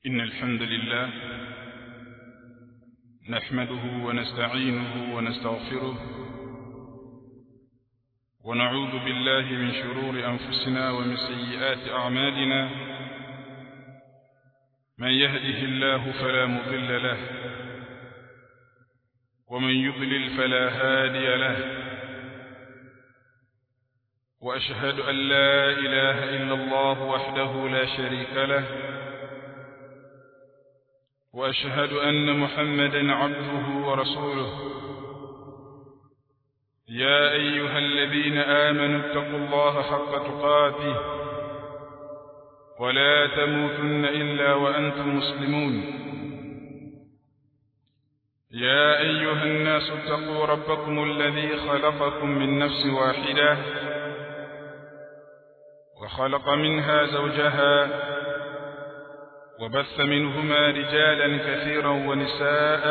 إن الحمد لله نحمده ونستعينه ونستغفره ونعوذ بالله من شرور أنفسنا ومن سيئات أعمالنا من يهده الله فلا مضل له ومن يضلل فلا هادي له وأشهد أن لا إله إلا الله وحده لا شريك له وأشهد أن محمدا عبده ورسوله يا أيها الذين آمنوا اتقوا الله حق تقاته ولا تموتن إلا وأنتم مسلمون يا أيها الناس اتقوا ربكم الذي خلقكم من نفس واحدة وخلق منها زوجها وبث منهما رجالا كثيرا ونساء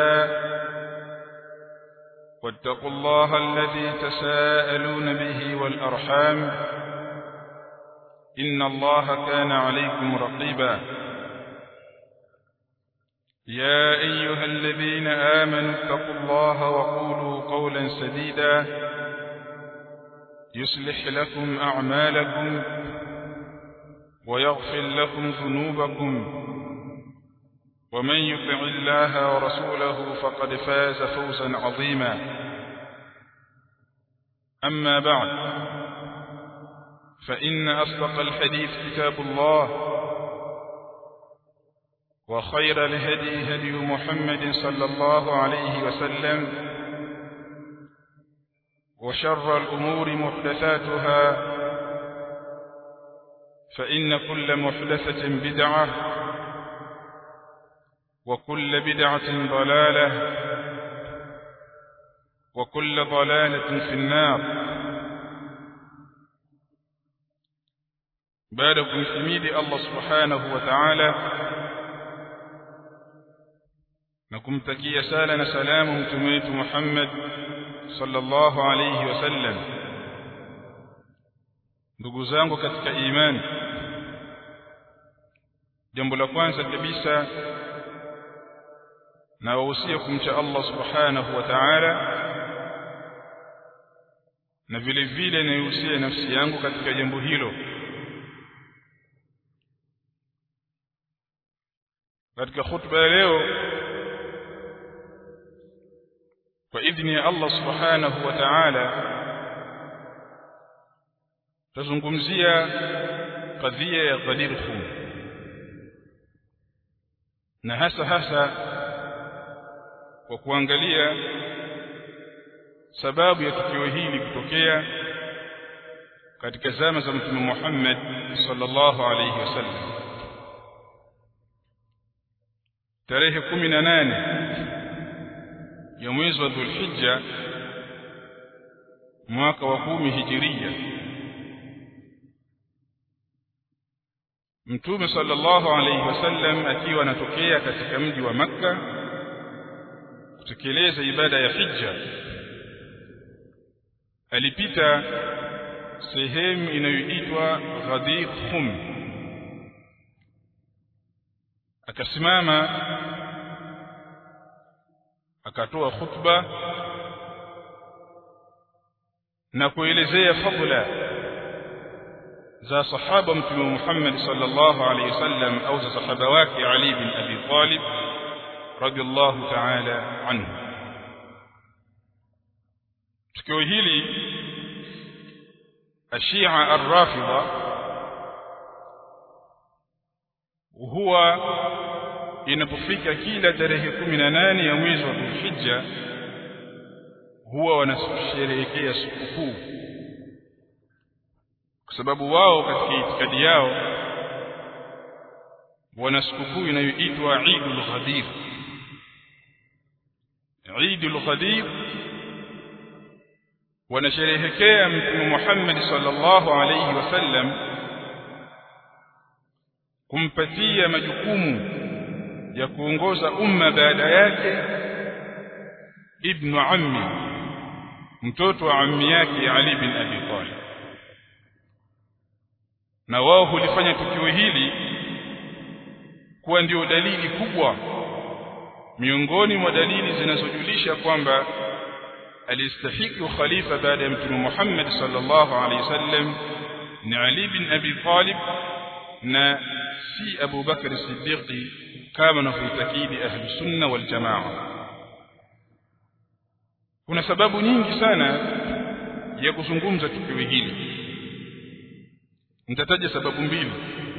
واتقوا الله الذي تساءلون به والأرحام إن الله كان عليكم رقيبا يا أيها الذين آمنوا اتقوا الله وقولوا قولا سديدا يصلح لكم أعمالكم ويغفر لكم ذنوبكم ومن يطع الله ورسوله فقد فاز فوزا عظيما أما بعد فإن أصدق الحديث كتاب الله وخير الهدي هدي محمد صلى الله عليه وسلم وشر الأمور محدثاتها فإن كل محدثة بدعة وكل بدعة ضلالة وكل ضلالة في النار بعدكم حميد الله سبحانه وتعالى نكمتكي سالنا سلام متميت محمد صلى الله عليه وسلم ndugu zangu katika imani jambo la kwanza kabisa na wahusia kumcha Allah subhanahu wa ta'ala na vile vile naihusia nafsi yangu katika jambo hilo katika khutba ya leo kwa idhni ya Allah subhanahu wa ta'ala tazungumzia kadhia ya Ghadir Khum na hasa hasa kwa kuangalia sababu ya tukio hili kutokea katika zama za Mtume Muhammad sallallahu alayhi wasallam tarehe 18 ya mwezi wa Dhulhijja mwaka wa kumi hijiria Mtume sallallahu alayhi wasallam akiwa anatokea katika mji wa Makka kutekeleza ibada ya hija alipita sehemu inayoitwa Ghadir Khum akasimama akatoa khutba na kuelezea fadla za sahaba mtume Muhammad sallallahu alaihi wasallam au za sahaba wake Ali bin Abi Talib radiyallahu ta'ala anhu tukio hili ashia ar-rafida huwa inapofika kila tarehe 18 ya mwezi wa Dhulhijja huwa wanasherehekea sikukuu kwa sababu wao katika itikadi yao wana sikukuu inayoitwa Eidul Ghadir Eidul Ghadir wanasherehekea Mtume Muhammad sallallahu alayhi wasallam kumpatia majukumu ya kuongoza umma baada yake ibnu ammi mtoto wa ammi yake Ali bin Abi Talib na wao hulifanya tukio hili kuwa ndio dalili kubwa miongoni mwa dalili zinazojulisha kwamba alistahiki ukhalifa baada ya mtume Muhammad sallallahu alaihi wasallam ni Ali bin Abi Talib na si Abu Bakr as-Siddiq kama wanavyoitakidi ahli sunna wal jamaa kuna sababu nyingi sana ya kuzungumza tukio hili nitataja sababu mbili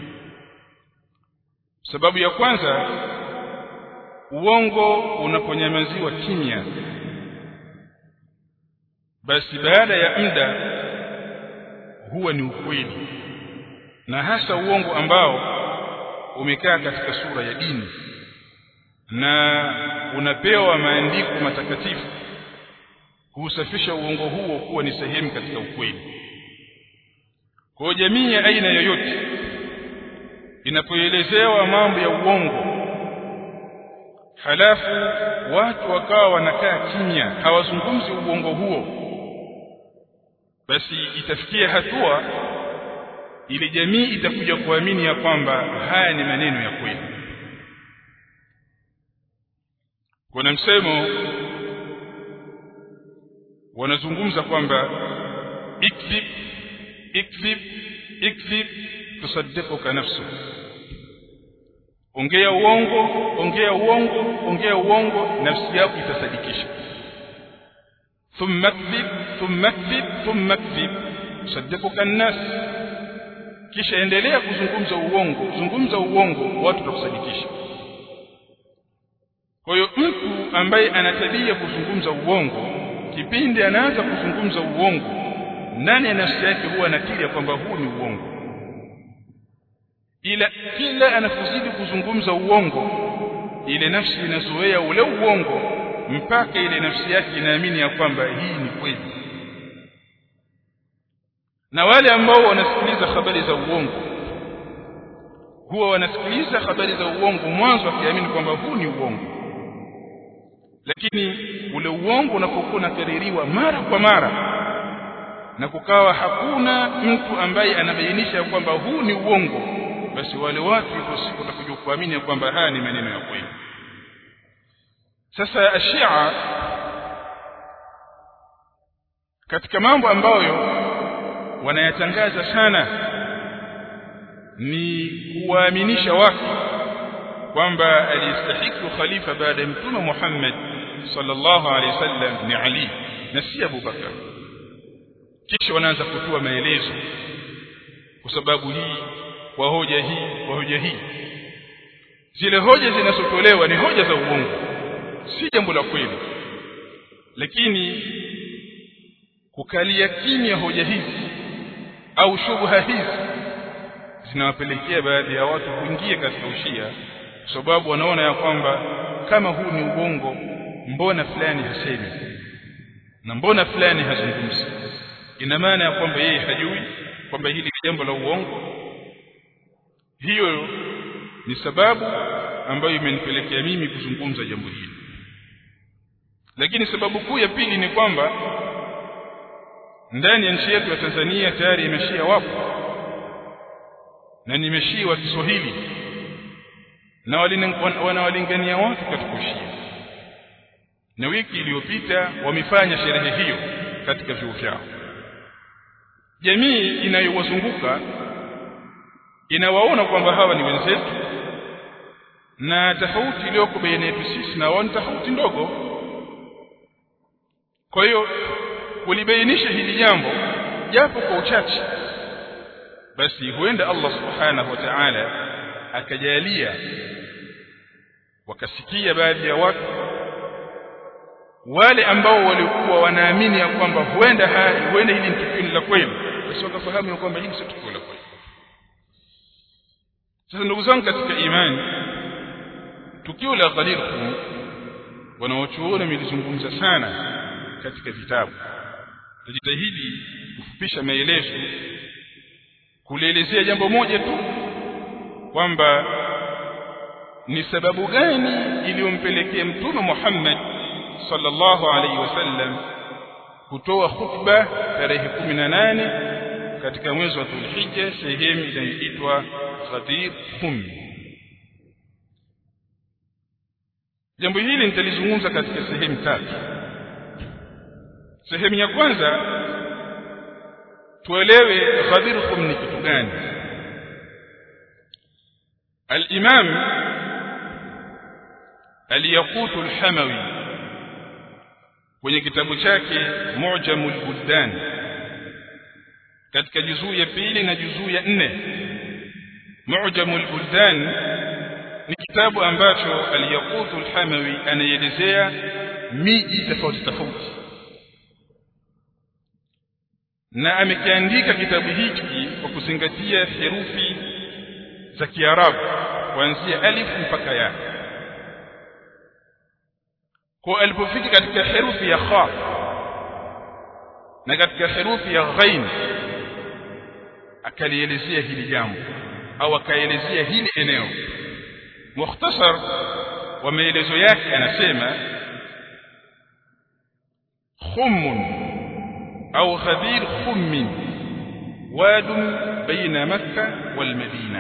sababu ya kwanza uongo unaponyamaziwa kimya basi baada ya muda huwa ni ukweli na hasa uongo ambao umekaa katika sura ya dini na unapewa maandiko matakatifu kuusafisha uongo huo kuwa ni sehemu katika ukweli kwa jamii ya aina yoyote inapoelezewa mambo ya uongo halafu watu wakawa wanakaa kimya hawazungumzi uongo huo basi itafikia hatua ili jamii itakuja kuamini ya kwamba haya ni maneno ya kweli kuna msemo wanazungumza kwamba ikdhib ikdhib ikdhib tusaddiquka nafsu ongea uongo ongea uongo ongea uongo nafsi yako itasadikisha thumma kdhib thumma kdhib thumma kdhib tusaddiquka an-nas kisha endelea kuzungumza uongo zungumza uongo watu watakusadikisha kwa hiyo mtu ambaye ana tabia kuzungumza uongo kipindi anaanza kuzungumza uongo ndani ya nafsi yake huwa anakiri kwamba huu ni uongo ila kila anapozidi kuzungumza uongo ile nafsi inazoea ule uongo mpaka ile nafsi yake inaamini ya kwamba hii ni kweli na wale ambao wanasikiliza habari za uongo huwa wanasikiliza habari za uongo mwanzo wakiamini kwamba huu ni uongo lakini ule uongo unapokuwa unakaririwa mara kwa mara na kukawa hakuna mtu ambaye anabainisha kwamba huu ni uongo basi wale watu ipo siku watakuja kuamini kwamba haya ni maneno ya kweli sasa ashia katika mambo ambayo wanayatangaza sana ni kuwaaminisha watu kwamba alistahiki ukhalifa baada ya mtume Muhammad sallallahu alaihi wasallam ni Ali na si Abu Bakar kisha wanaanza kutoa maelezo kwa sababu hii kwa hoja hii kwa hoja hii zile hoja zinazotolewa ni hoja za uongo si jambo la kweli lakini kukalia kimya hoja hizi au shubha hizi zinawapelekea baadhi ya watu kuingia katika ushia kwa sababu wanaona ya kwamba kama huu ni uongo mbona fulani hasemi na mbona fulani hazungumzi ina maana ya kwamba yeye hajui kwamba hili ni jambo la uongo hiyo ni sababu ambayo imenipelekea mimi kuzungumza jambo hili lakini sababu kuu ya pili ni kwamba ndani ya nchi yetu ya Tanzania tayari imeshia wapo na nimeshia wa Kiswahili na wanawalingania watu katika ushia na wiki iliyopita wamefanya sherehe hiyo katika vyuo vyao jamii inayowazunguka inawaona kwamba hawa ni wenzetu na tofauti iliyoko baina yetu sisi na wao ni tofauti ndogo kwa hiyo kulibainisha hili jambo japo kwa uchache basi huenda Allah subhanahu wa ta'ala akajalia wakasikia baadhi ya watu wale ambao walikuwa wanaamini ya kwamba huenda haya huenda hili ni tukio la kweli basi wakafahamu ya kwamba hili si tukio la kweli sasa ndugu zangu katika imani tukio la Ghadir Khum wanaochuoni wamelizungumza sana katika vitabu tajitahidi kufupisha maelezo kulielezea jambo moja tu kwamba ni sababu gani iliyompelekea mtume Muhammad sallallahu alaihi wasallam kutoa khutba tarehe 18 katika mwezi wa Dhulhijja sehemu inayoitwa Ghadir Khum jambo hili nitalizungumza katika sehemu tatu sehemu ya kwanza tuelewe Ghadir Khum ni kitu gani al-Imam al-Yaqut al-Hamawi kwenye kitabu chake Mu'jamul Buldan katika juzuu ya pili na juzuu ya nne Mu'jamul Buldan ni kitabu ambacho al-Yaqut al-Hamawi anaelezea miji tofauti tofauti na amekiandika kitabu hiki kwa kuzingatia herufi za Kiarabu kuanzia alif mpaka ya kwa alipofika katika herufi ya kha na katika herufi ya ghain akalielezea hili jambo au akaelezea hili eneo mukhtasar wa maelezo yake anasema khumun au ghadir khummin واد بين مكة والمدينة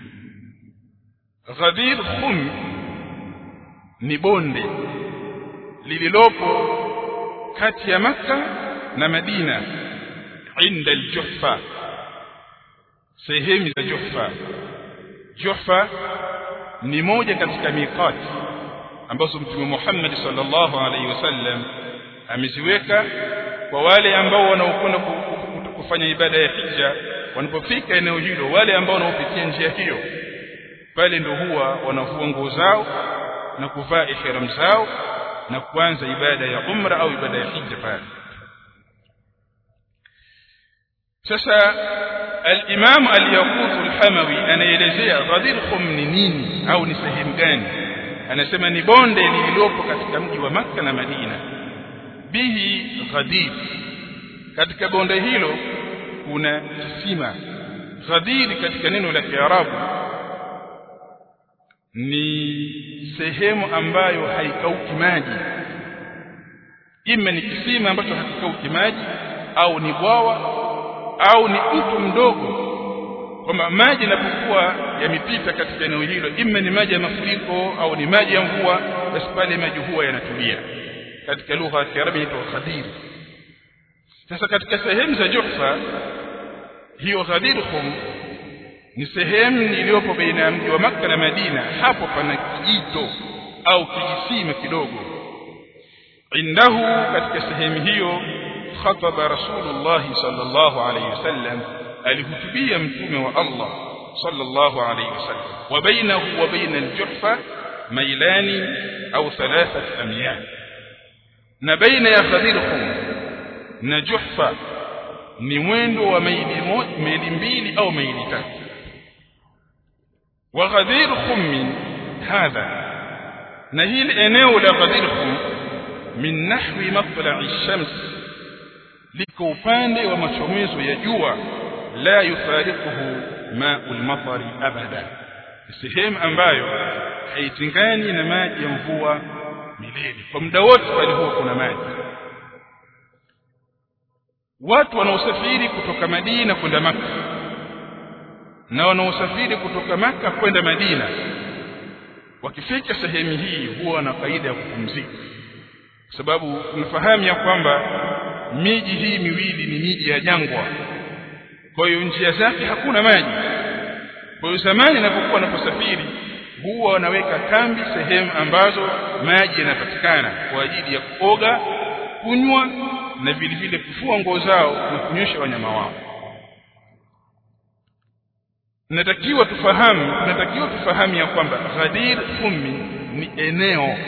غدير خم ni bonde lililopo kati ya Makka na Madina inda al-Juhfa sehemu za Juhfa Juhfa ni moja katika miqati ambazo Mtume Muhammad sallallahu alaihi wasallam ameziweka kwa wale ambao wanaokwenda kufanya ibada ya hija wanapofika eneo hilo wale ambao wanaopitia njia hiyo pale ndio huwa wanavua nguo zao na kuvaa ihram zao na kuanza ibada ya umra au ibada ya hija pale sasa al-Imam al-Yaqut al-Hamawi anaelezea Ghadir Khum ni nini au ni sehemu gani anasema ni bonde lililopo katika mji wa Makka na Madina bihi Ghadir katika bonde hilo kuna kisima Ghadir katika neno la Kiarabu ni sehemu ambayo haikauki maji ima ni kisima ambacho hakikauki maji au ni bwawa au ni mto mdogo kwamba maji yanapokuwa yamepita katika eneo hilo ima ni maji ya mafuriko au ni maji ya mvua basi pale maji huwa yanatulia katika lugha ya Kiarabu inaitwa Ghadir sasa katika sehemu za Juhfa hiyo Ghadir Khum ni sehemu iliyopo baina ya mji wa Makka na Madina hapo pana kijito au kijisima kidogo indahu katika sehemu hiyo khataba rasulullah sallallahu alayhi wasallam alihutubia mtume wa Allah sallallahu alayhi wasallam wa bainahu wa baina al-juhfa mailani au thalathat amyal na baina ya Ghadirhum na Juhfa ni mwendo wa maili moja maili mbili au maili tatu wa Ghadir Khum hadha na hili eneo la Ghadir Khum min nahwi matla'i shams liko upande wa machomezo ya jua la yufariquhu ma'ul matari abada sehemu ambayo haitengani na maji ya mvua milele kwa muda wote pale huwa kuna maji watu wanaosafiri kutoka Madina kwenda Maka na wanaosafiri kutoka Maka kwenda Madina wakifika sehemu hii huwa na faida ya kupumzika kwa sababu tunafahamu ya kwamba miji hii miwili ni miji ya jangwa kwa hiyo njia zake hakuna maji kwa hiyo zamani inapokuwa wanaposafiri huwa wanaweka kambi sehemu ambazo maji yanapatikana kwa ajili ya kuoga kunywa na vile vile kufua nguo zao na kunyosha wanyama wao natakiwa tufahamu natakiwa tufahamu ya kwamba Ghadir Khummi ni eneo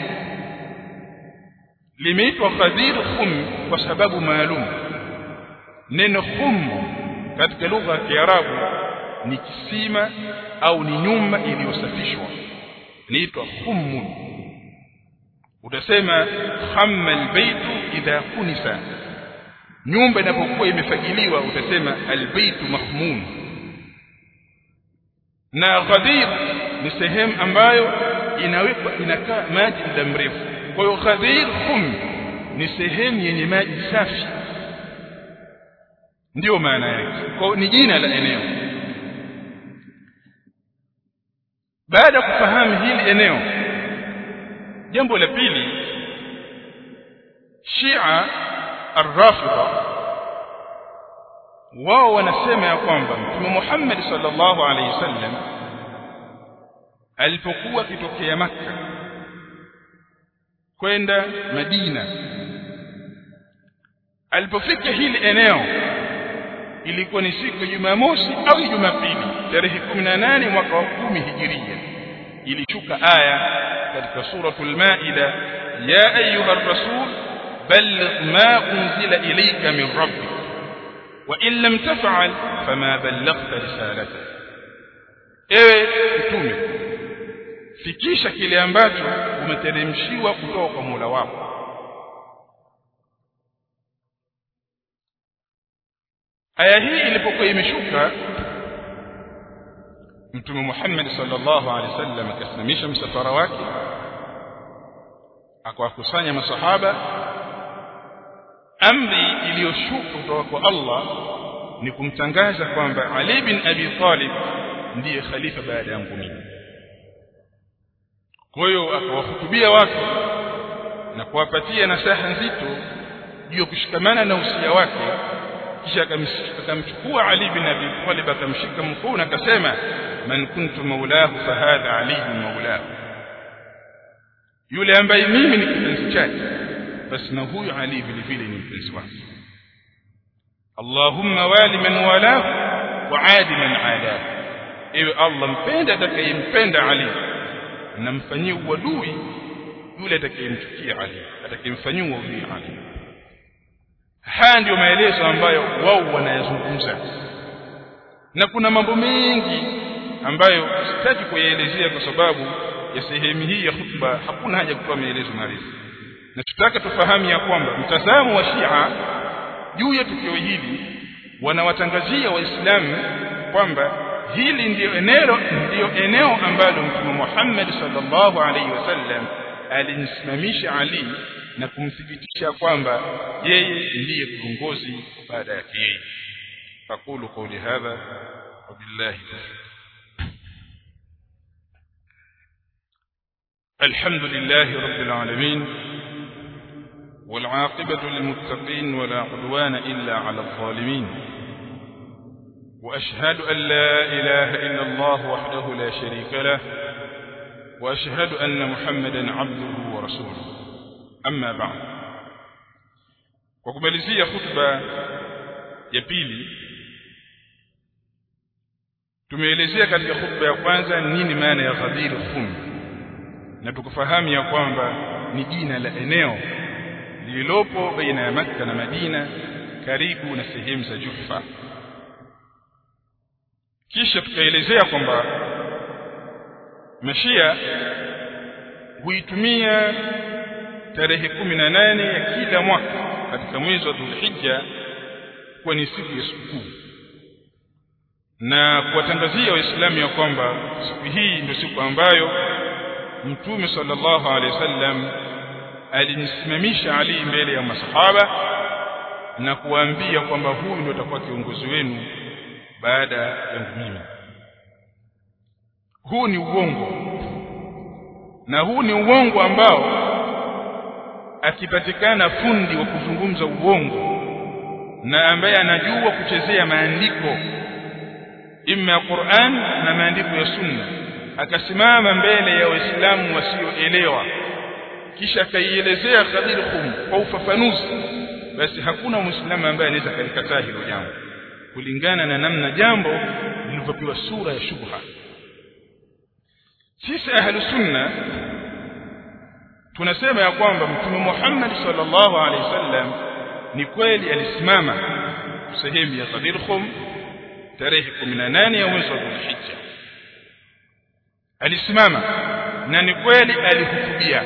limeitwa Ghadir Khum kwa sababu maalum neno khum katika lugha ya Kiarabu ni kisima au ni nyumba iliyosafishwa inaitwa khummun utasema khamma albaytu idha kunisa nyumba inapokuwa imefagiliwa utasema albaytu mahmun na ghadir ni sehemu ambayo inawekwa inakaa maji muda mrefu kwa hiyo ghadir khum ni sehemu yenye maji safi ndiyo maana yake kwa ni jina la eneo baada ya kufahamu hili eneo jambo la pili Shia Ar-Rafidha wao wanasema ya kwamba Mtume Muhammad sallallahu alaihi wasallam alipokuwa akitokea Makka kwenda Madina alipofika hili eneo ilikuwa ni siku ya Jumamosi au Jumapili tarehe 18 mwaka wa 10 Hijiria ilishuka aya katika suratul Maida ya ayuha rasul balligh ma unzila ilayka min rabbik wa in lam taf'al fama ballaghta risalata ewe mtume fikisha kile ambacho umeteremshiwa kutoka kwa Mola wako aya hii ilipokuwa imeshuka mtume Muhammad sallallahu alaihi wasallam akasimamisha msafara wake akawakusanya masahaba amri iliyoshuka kutoka kwa Allah ni kumtangaza kwamba Ali bin Abi Talib ndiye khalifa baada yangu mimi kwa hiyo akawahutubia watu na kuwapatia nasaha nzito juu ya kushikamana na usia wake kisha akamchukua Ali bin Abi Talib akamshika mkono akasema man kuntu maulahu fahadha Ali maulahu yule ambaye mimi ni kipenzi chake basi na huyu Ali vile vile ni mpenzi wake Allahumma wali man walahu wa adi man alahu ewe Allah mpenda atakayempenda Ali na mfanyie uadui yule atakayemchukia Ali atakayemfanyia uadui Ali haya ndiyo maelezo ambayo wao wanayazungumza na kuna mambo mengi ambayo sitaki kuyaelezea kwa sababu ya sehemu hii ya hutuba hakuna haja kutoa maelezo marefu na tutaka tufahamu ya kwamba mtazamo wa Shia juu ya tukio hili wanawatangazia waislamu kwamba hili ndiyo eneo ndiyo eneo ambalo mtume Muhammad sallallahu alaihi wasallam alimsimamisha Ali na kumthibitisha kwamba yeye ndiye kiongozi baada yake yeye aqulu qawli hadha wabillahi الحمد لله رب العالمين والعاقبة للمتقين ولا عدوان إلا على الظالمين وأشهد أن لا إله إلا الله وحده لا شريك له وأشهد أن محمدا عبده ورسوله أما بعد وكماليزية خطبة ya pili tumeelezea katika khutba ya kwanza nini maana ya Ghadir Khum na tukufahamu ya kwamba ni jina la eneo lililopo baina ya Makka na Madina karibu na sehemu za Jufa kisha tukaelezea kwamba Mashia huitumia tarehe kumi na nane ya kila mwaka katika mwezi wa Dhulhijja kuwa ni siku ya sikukuu na kuwatangazia waislamu ya kwamba siku hii ndio siku ambayo mtume sallallahu alaihi wasallam alimsimamisha Ali mbele ya masahaba na kuwaambia kwamba huyu ndio atakuwa kiongozi wenu baada yangu mimi huu ni uongo na huu ni uongo ambao akipatikana fundi wa kuzungumza uongo na ambaye anajua kuchezea maandiko imma ya Qur'an na maandiko ya Sunna akasimama mbele ya waislamu wasioelewa kisha akaielezea Khadir Khum kwa ufafanuzi basi hakuna muislamu ambaye anaweza kalikataa hilo jambo kulingana na namna jambo lilivyopewa sura ya shubha sisi ahlu sunna tunasema ya kwamba mtume Muhammad sallallahu alaihi wasallam ni kweli alisimama sehemu ya Ghadir Khum tarehe 18 ya mwezi wa Dhulhijja alisimama na ni kweli alihutubia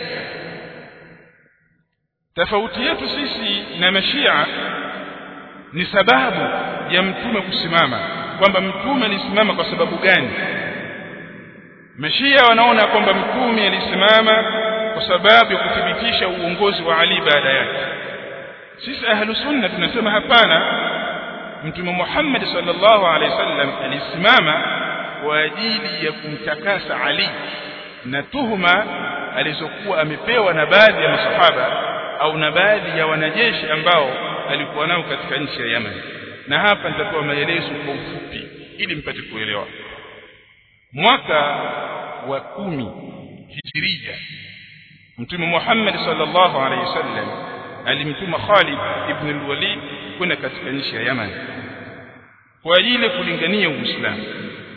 tofauti yetu sisi na mashia ni sababu ya mtume kusimama kwamba mtume alisimama kwa sababu gani mashia wanaona kwamba mtume alisimama kwa sababu ya kuthibitisha uongozi wa Ali baada yake sisi ahlu sunna tunasema hapana mtume Muhammad sallallahu alaihi wasallam alisimama kwa ajili ya kumtakasa Ali na tuhuma alizokuwa amepewa na baadhi ya masahaba au na baadhi ya wanajeshi ambao alikuwa nao katika nchi ya Yemen na hapa nitatoa maelezo kwa ufupi ili mpate kuelewa mwaka wa kumi hijiria mtume Muhammad sallallahu alaihi wasallam alimtuma Khalid ibn al-Walid kwenda katika nchi ya Yemen kwa ajili kulingania Uislamu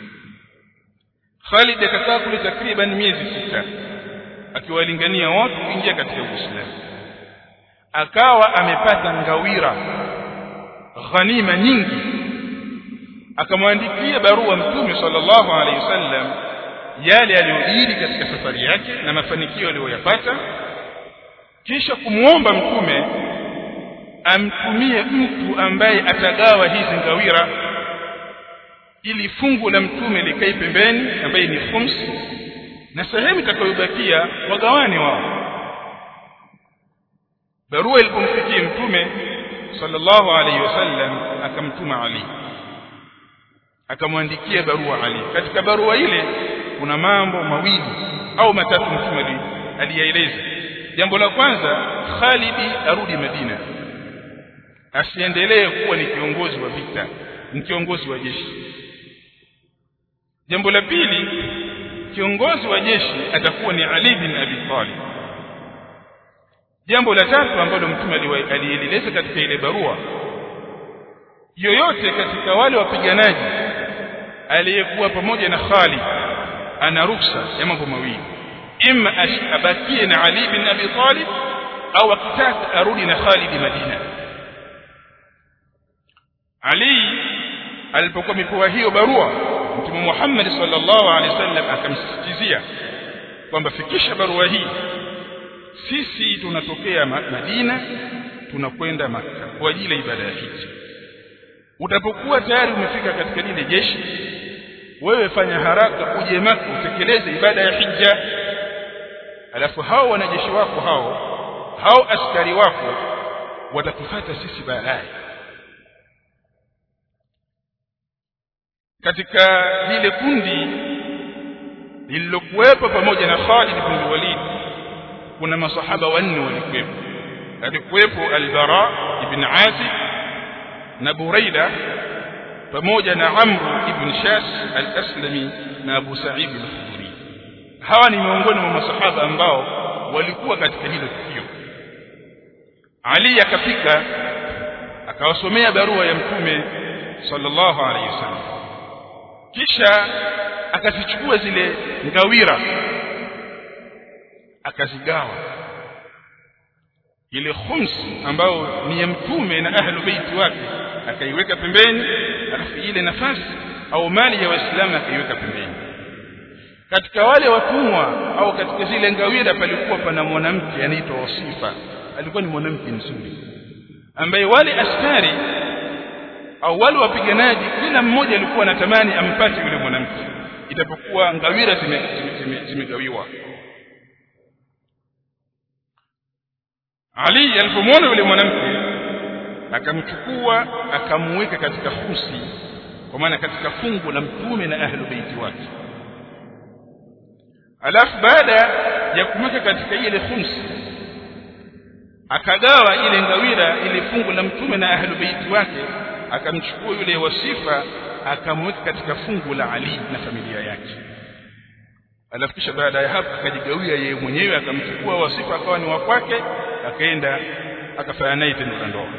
Khalid akakaa kule takriban miezi sita akiwalingania watu kuingia katika Uislamu akawa amepata ngawira ghanima nyingi akamwandikia barua mtume sallallahu alaihi wasallam yale aliyojiri katika safari yake na mafanikio aliyoyapata kisha kumwomba mtume amtumie mtu ambaye atagawa hizi ngawira ili fungu la mtume likae pembeni ambaye ni khums na sehemu itakayobakia wagawane wao barua ilipomfikia mtume sallallahu alaihi wasallam akamtuma Ali akamwandikia barua Ali katika barua ile kuna mambo mawili au matatu mtume aliyaeleza jambo la kwanza Khalidi arudi Madina asiendelee kuwa ni kiongozi wa vita ni kiongozi wa jeshi jambo la pili kiongozi wa jeshi atakuwa ni Ali bin Abi Talib jambo la tatu ambalo mtume alieleza katika ile barua yoyote katika wale wapiganaji aliyekuwa pamoja na Khalid ana ruksa ya mambo mawili imma abakie na Ali bin Abi Talib au akitaka arudi na Khalid Madina Ali alipokuwa mipoa hiyo barua Mtume Muhammad sallallahu alaihi wasallam akamsisitizia kwamba fikisha barua hii sisi tunatokea Madina tunakwenda Makka kwa ajili ya ibada ya hija utapokuwa tayari umefika katika lile jeshi wewe fanya haraka uje Makka utekeleze ibada ya hija alafu hao wanajeshi wako hao hao askari wako watatufata sisi baadaye katika lile kundi lililokuwepo pamoja na Khalid ibn Walid kuna masahaba wanne walikuwepo alikuwepo al-Bara ibn Azib na Buraida pamoja na Amr ibn Shas al-Aslami na Abu Sa'id al-Khudri hawa ni miongoni mwa masahaba ambao walikuwa katika hilo tukio Ali akafika akawasomea barua ya mtume sallallahu alayhi wasallam kisha akazichukua zile ngawira akazigawa ile khums ambayo ni ya mtume na ahlu baiti wake akaiweka pembeni alafu ile nafasi au mali ya waislamu akaiweka pembeni katika wale watumwa au katika zile ngawira palikuwa pana mwanamke anaitwa wasifa alikuwa ni mwanamke mzuri ambaye wale askari au wale wapiganaji kila mmoja alikuwa anatamani ampate yule mwanamke itapokuwa ngawira zimegawiwa zime, zime Ali alipomwona yule mwanamke akamchukua akamweka katika husi kwa maana katika fungu la mtume na ahlu baiti wake alafu baada ya kumweka katika ile khumsi akagawa ile ngawira ile fungu la mtume na ahlu baiti wake akamchukua yule wasifa akamweka katika fungu la Ali na familia yake alafu kisha baada ya hapo akajigawia yeye mwenyewe akamchukua wasifa akawa ni wa kwake akaenda akafanya naye tendo la ndoa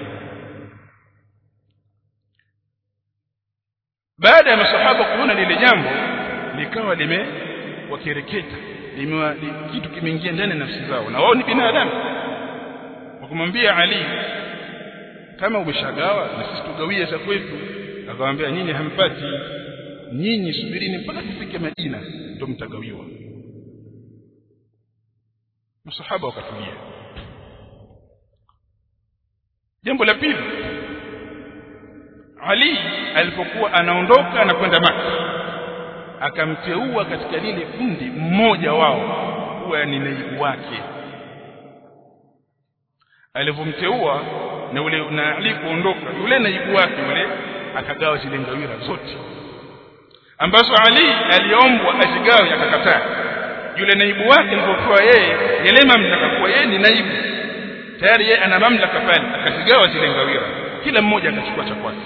baada ya masahaba kuona lile jambo likawa limewakereketa limewa li, kitu kimeingia ndani ya nafsi zao na wao ni binadamu wakamwambia Ali kama umeshagawa na sisi tugawie za kwetu akamwambia nyinyi hampati nyinyi subirini mpaka tufike Madina ndio mtagawiwa masahaba wakatulia jambo la pili Ali alipokuwa anaondoka na kwenda Maka akamteua katika lile kundi mmoja wao kuwa ni naibu wake alivyomteua na ule na Ali kuondoka yule naibu wake yule akagawa zile ngawira zote ambazo Ali aliombwa azigawe akakataa yule naibu wake alipokuwa yeye yale mamlaka kuwa yeye ni naibu tayari yeye ana mamlaka pale akazigawa zile ngawira kila mmoja akachukua cha kwake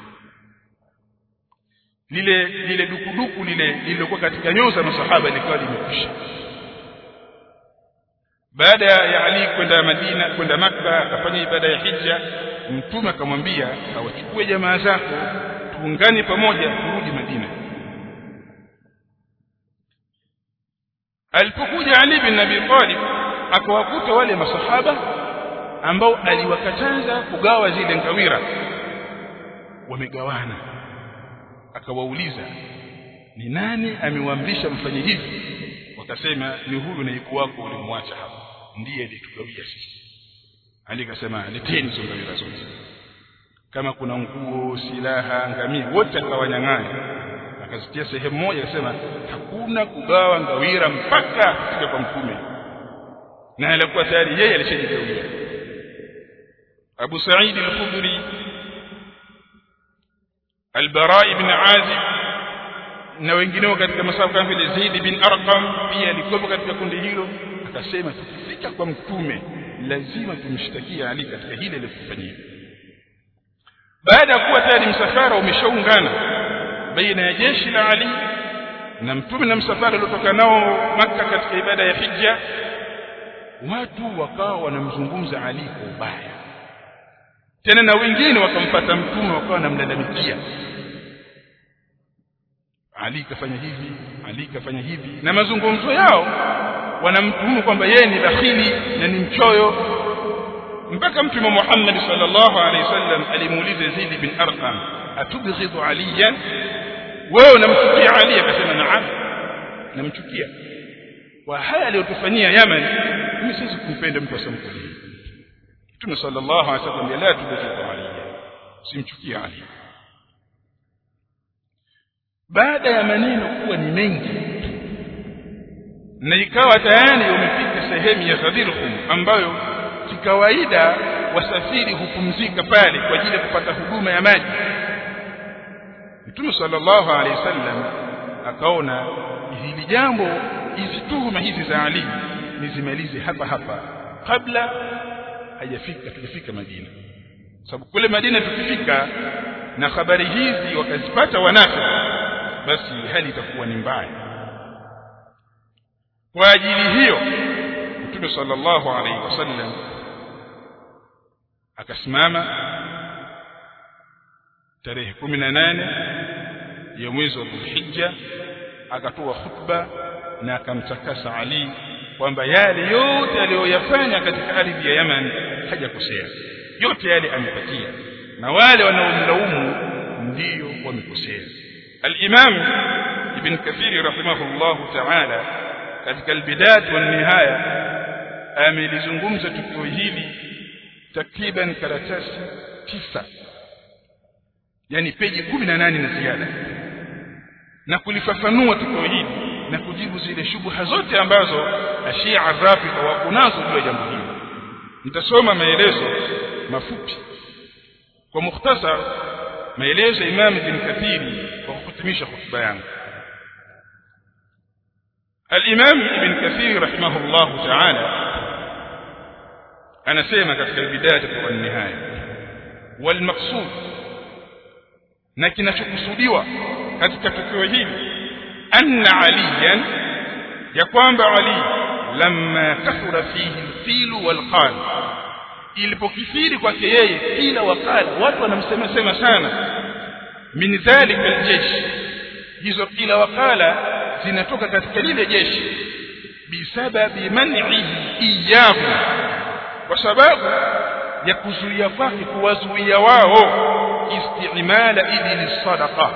lile lile dukuduku lile lililokuwa katika nyoo za masahaba likawa limekwisha baada ya Ali kwenda Madina kwenda Makka akafanya ibada ya hija mtume akamwambia awachukue jamaa zako tuungane pamoja turudi Madina alipokuja Ali bin Abi Talib akawakuta wale masahaba ambao aliwakataza kugawa zile ngawira wamegawana akawauliza ni nani amewaamrisha mfanye hivi wakasema ni huyu naibu wako ulimwacha hapa ndiye alitugawia sisi Ali akasema leteni hizo ngawira zote kama kuna nguo silaha ngamia wote akawanyang'anya akazitia sehemu moja akasema hakuna kugawa ngawira mpaka kufika kwa mtume na alikuwa tayari yeye alishajigawia Abu Sa'id al-Khudri Al-Bara ibn Azib na wengineo katika masafu kama vile Zaid bin Arqam pia alikuwa katika kundi hilo akasema tukifika kwa mtume lazima tumshtakie Ali katika hile alilofanyia baada ya kuwa tayari msafara umeshaungana baina ya jeshi la Ali na mtume na msafara uliotoka nao maka katika ibada ya hija watu wakawa wanamzungumza Ali kwa ubaya tena na wengine wakampata mtume wakawa wanamlalamikia Ali kafanya hivi Ali kafanya hivi na mazungumzo yao wanamtuhumu kwamba yeye ni bakhili na ni mchoyo mpaka mtume Muhammad sallallahu alaihi wasallam alimuuliza Zaid bin Arqam atubghidhu aliyan wewe unamchukia Ali akasema naam namchukia kwa haya aliyotufanyia Yaman mimi siwezi kumpenda mtu asamkuli Mtume sallallahu alaihi wasallam la tubghidhu Ali simchukie Ali baada ya maneno kuwa ni mengi na ikawa tayari umefika sehemu ya Ghadirhum ambayo kikawaida wasafiri hupumzika pale kwa ajili ya kupata huduma ya maji Mtume sallallahu alaihi wasallam akaona hili jambo hizi tuhuma hizi za Ali nizimalize hapa hapa kabla hajafika tujafika Madina sababu kule Madina tukifika na habari hizi wakazipata wanafiki basi hali itakuwa ni mbaya kwa ajili hiyo Mtume sallallahu alaihi wasallam akasimama tarehe 18 ya mwezi wa Dhulhijja akatoa khutba na akamtakasa Ali kwamba yale yote aliyoyafanya katika ardhi ya Yaman hajakosea yote yale amepatia na wale wanaomlaumu ndiyo wamekosea al-Imam Ibn Kathir rahimahullahu ta'ala katika al-Bidayat wa nihaya amelizungumza tukio hili takriban karatasi tisa yani peji kumi na nane na ziada na kulifafanua tukio hili na kujibu zile shubha zote ambazo ashia rafidha wako nazo juu ya jambo hili nitasoma maelezo mafupi kwa mukhtasar maelezo Imam Ibn Kathiri kwa kuhitimisha hotuba yangu الإمام ابن كثير رحمه الله تعالى anasema katika bidaya wa nihaya walmaqsud na kinachokusudiwa katika tukio hili anna aliyan ya kwamba ali lamma kathura fihi alfilu walqal ilipokithiri kwake yeye kila wakala watu wanamsema sema sana min dhalika aljeshi hizo kila wakala zinatoka katika lile jeshi bisababi man'ihi iyahu kwa sababu ya kuzuia kwake kuwazuia wao istimala idili sadaqa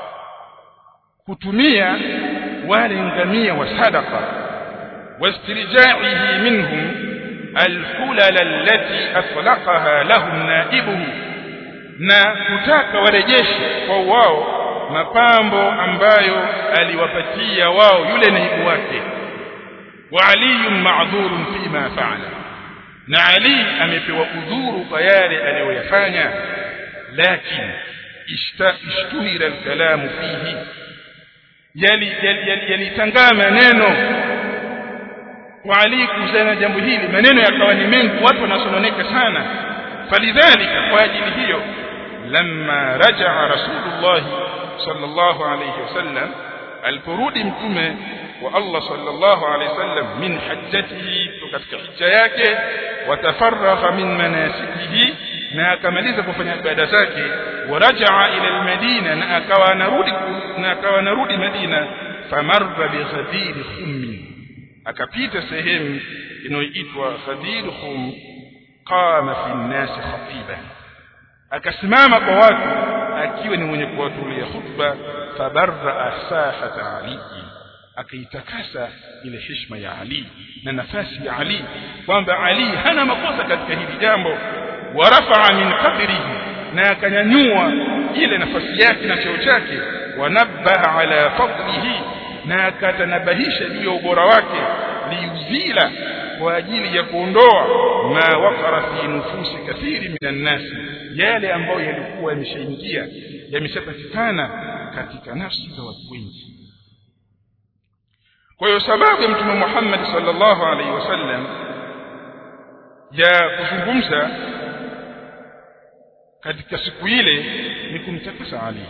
kutumia wale ngamia wa sadaqa wastirjaihi minhum alhulal allati atlaqaha lahum naibuhu na kutaka warejeshe kwa wao mapambo ambayo aliwapatia wao yule naibu wake wa aliyun ma'dhurun fima fa'ala na Ali amepewa udhuru kwa yale aliyoyafanya lakini ishtuhira alkalamu fihi yali yalitangaa maneno kwa Ali kuhusiana na jambo hili maneno yakawa ni mengi watu wanasononeka sana falidhalika kwa ajili hiyo lamma rajaa rasulullah sallallahu alayhi wasallam aliporudi mtume wa Allah sallallahu alayhi wasallam min hajjatihi katika hija yake watafaragha min manasikihi na akamaliza kufanya ibada zake warajaa ila almadina na akawa anarudi na akawa anarudi Madina famarra bi ghadir khummi akapita sehemu inayoitwa ghadir khum qama fi nnas khatiban akasimama kwa watu akiwa ni mwenye kuwatulia khutba fabarra sahata ali akaitakasa ile heshima ya Ali na nafasi ya Ali kwamba Ali hana makosa katika hili jambo warafa'a min qadrihi na akanyanyua ile nafasi yake na cheo chake wanabbaha ala fadlihi na akatanabahisha juu ya ubora wake liuzila kwa ajili ya kuondoa ma waqara fi nufusi kathiri minan nas yale ambayo yalikuwa yameshaingia yameshapatikana katika nafsi za watu wengi kwa hiyo sababu ya mtume Muhammad sallallahu alaihi wasallam ya kuzungumza katika siku ile ni kumtakasa Ali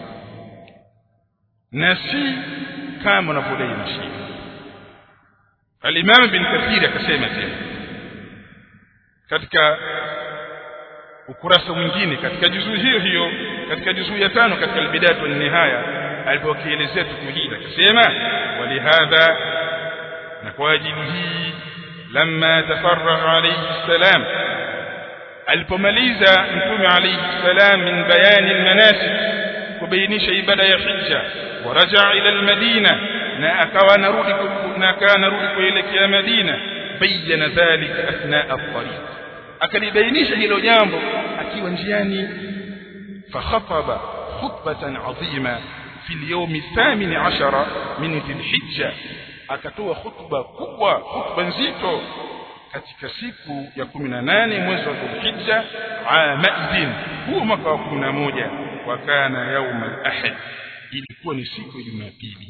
na si kama unavyodai mashia Al-Imam bin Kathir akasema tena katika ukurasa mwingine katika juzuu hiyo hiyo katika juzuu ya tano katika al-Bidayah wa Nihaya alipokielezea tukio hili akasema walihadha na kwa ajili hii lamma tafarraha alayhi salam alipomaliza mtume alayhi salam min bayani almanasik kubainisha ibada ya hija waraja ila almadina na akawa narudi na akawa narudi kuelekea madina bayyana dhalika athna at-tariq akalibainisha hilo jambo akiwa njiani fakhataba khutbatan adhima في اليوم الثامن عشر من ذي الحجة akatoa khutba kubwa khutba nzito katika siku ya 18 mwezi wa Dhulhijja amaidin huo mwaka wa 11 wa kana yaum al-ahad ilikuwa ni siku ya Jumapili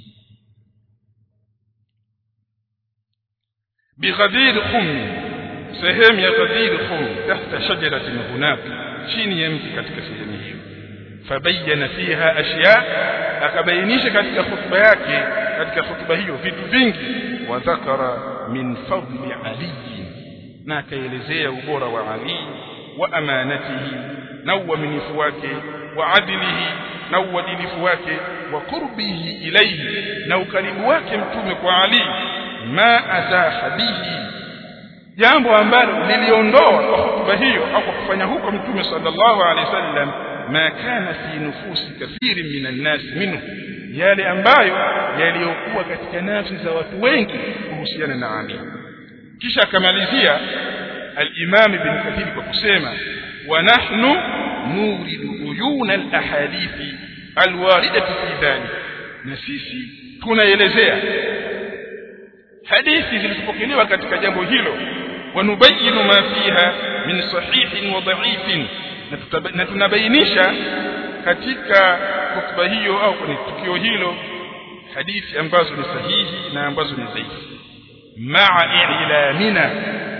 bighadir khum sehemu ya ghadir khum tahta shajaratin hunak chini ya mti katika sehemu hiyo fabayyana fiha ashya akabainisha katika khutba yake katika khutba hiyo vitu vingi wa dhakara min fadli ali na akaelezea ubora wa ali wa amanatihi na uaminifu wake wa adilihi na uadilifu wake wa qurbihi ilayhi na ukaribu wake mtume kwa ali ma azaha bihi jambo ambalo liliondoa kwa hutuba hiyo au kwa kufanya huko mtume sallallahu alaihi wasallam ma kana fi nufusi kathiri minan nas minhu yale ambayo yaliyokuwa katika nafsi za watu wengi kuhusiana na Ali kisha akamalizia al-Imam Ibn Kathir kwa kusema wa nahnu nuridu uyuna al-ahadithi al-waridati fi dhalik na sisi tunaelezea hadithi zilizopokelewa katika jambo hilo wanubayinu ma fiha min sahihin wa dha'ifin na tunabainisha katika hotuba hiyo au kwenye tukio hilo hadithi ambazo ni sahihi na ambazo ni dhaifu ma'a ilamina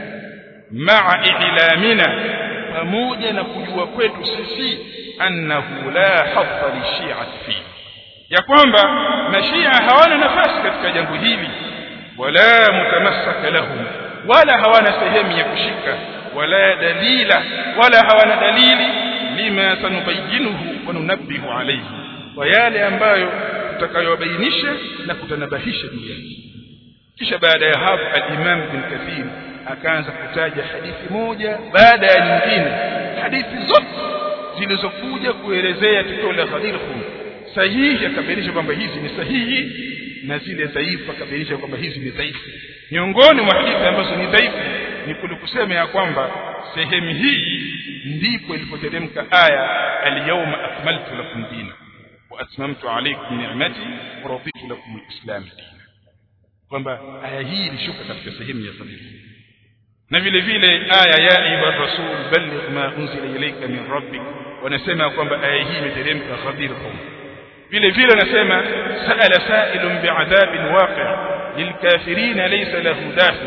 ma'a ilamina pamoja na kujua kwetu sisi annahu la hadha lishi'ati fi ya kwamba mashia hawana nafasi katika jambo hili wala mutamassaka lahum wala hawana sehemu ya kushika wala dalila wala hawana dalili lima sanubayinuhu wa nunabbihu alayhi wa yale ambayo tutakayobainisha na kutanabahisha juu yake kisha baada ya hapo al-Imam Ibn Kathir akaanza kutaja hadithi moja baada ya nyingine hadithi zote zilizokuja kuelezea tukio la Ghadir Khum sahihi akabainisha kwamba hizi ni sahihi na zile dhaifu akabainisha kwamba hizi ni dhaifu miongoni mwa hadithi ambazo ni dhaifu ni kule kusema ya kwamba sehemu hii ndipo ilipoteremka aya al-yawma akmaltu lakum dina wa atmamtu alaykum ni'mati wa raditu lakum al-islam dina kwamba aya hii ilishuka katika sehemu ya sabini na vile vile aya ya ayuha rasul balligh ma unzila ilayka min rabbik wanasema kwamba aya hii imeteremka khadirhum vile vile wanasema sa'ala sa'ilun bi'adhabin waqi' للكافرين ليس له دافع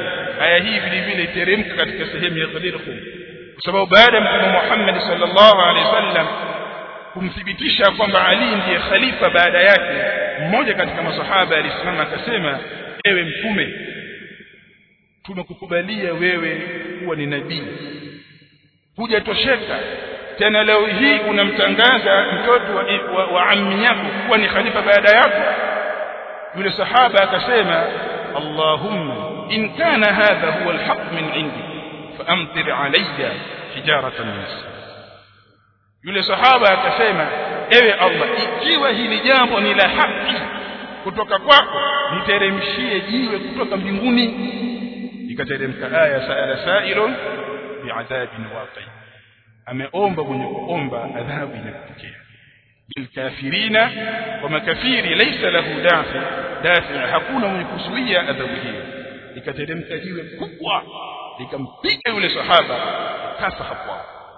aya hii vile vile iteremka katika sehemu ya Ghadir Khum kwa sababu baada ya Mtume Muhammad sallallahu alaihi wasallam kumthibitisha kwamba Ali ndiye khalifa baada yake mmoja katika masahaba alisimama akasema ewe mtume tumekukubalia wewe kuwa ni nabii hujatosheka tena leo hii unamtangaza mtoto wa, wa, wa ammi yako kuwa ni khalifa baada yako yule sahaba akasema Allahumma in kana hadha huwa alhaq min indi faamtir alayya hijaratan min yule sahaba akasema ewe Allah ikiwa hili jambo ni la haki kutoka kwako niteremshie jiwe kutoka mbinguni ikateremka aya saala sailun bi'adhabin waqi ameomba mwenye kuomba adhabu inakutokea bilkafirina wa makafiri laysa lahu dafi dafi hakuna mwenye kuzuia adhabu hiyo ikateremka jiwe kubwa likampiga yule sahaba kafa hapo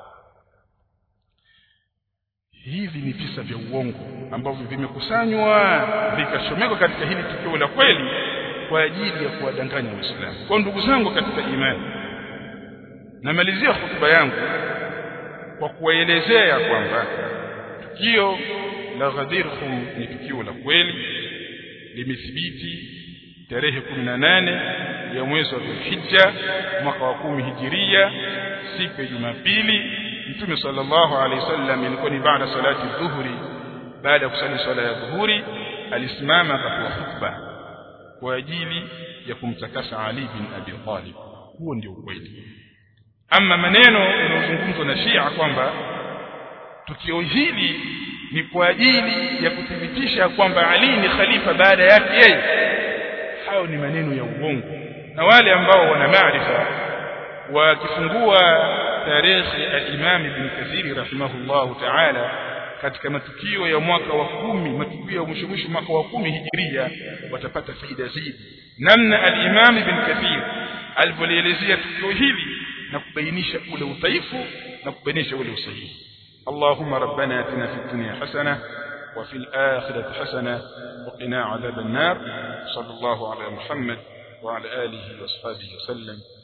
hivi ni visa vya uongo ambavyo vimekusanywa vikashomekwa katika hili tukio la kweli kwa ajili ya kuwadanganya waislamu kwa ndugu zangu katika imani namalizia hotuba yangu kwa kuwaelezea kwamba tukio la Ghadir Khum ni tukio la kweli limethibiti tarehe 18 ya mwezi wa Dhulhijja mwaka wa kumi hijiria siku ya Jumapili Mtume sallallahu alaihi wasallam ilikuwa ni baada salati dhuhuri baada ya kusali swala ya dhuhuri alisimama akatoa khutba kwa ajili ya kumtakasa Ali bin Abi Talib huo ndio ukweli ama maneno yanayozungumzwa na Shia kwamba tukio hili ni kwa ajili ya kuthibitisha kwamba Ali ni khalifa baada yake yeye hayo ni maneno ya uongo na wale ambao wana maarifa wakifungua tarehe al-Imam Ibn Kathir rahimahullahu ta'ala katika matukio ya mwaka wa kumi matukio ya mwisho mwisho mwaka wa kumi hijiria watapata faida zaidi namna al-Imam Ibn Kathir alivyolielezea tukio hili na kubainisha ule udhaifu na kubainisha ule usahihi اللهم ربنا اتنا في الدنيا حسنه وفي الآخرة حسنة وقنا عذاب النار صلى الله على محمد وعلى آله وصحبه وسلم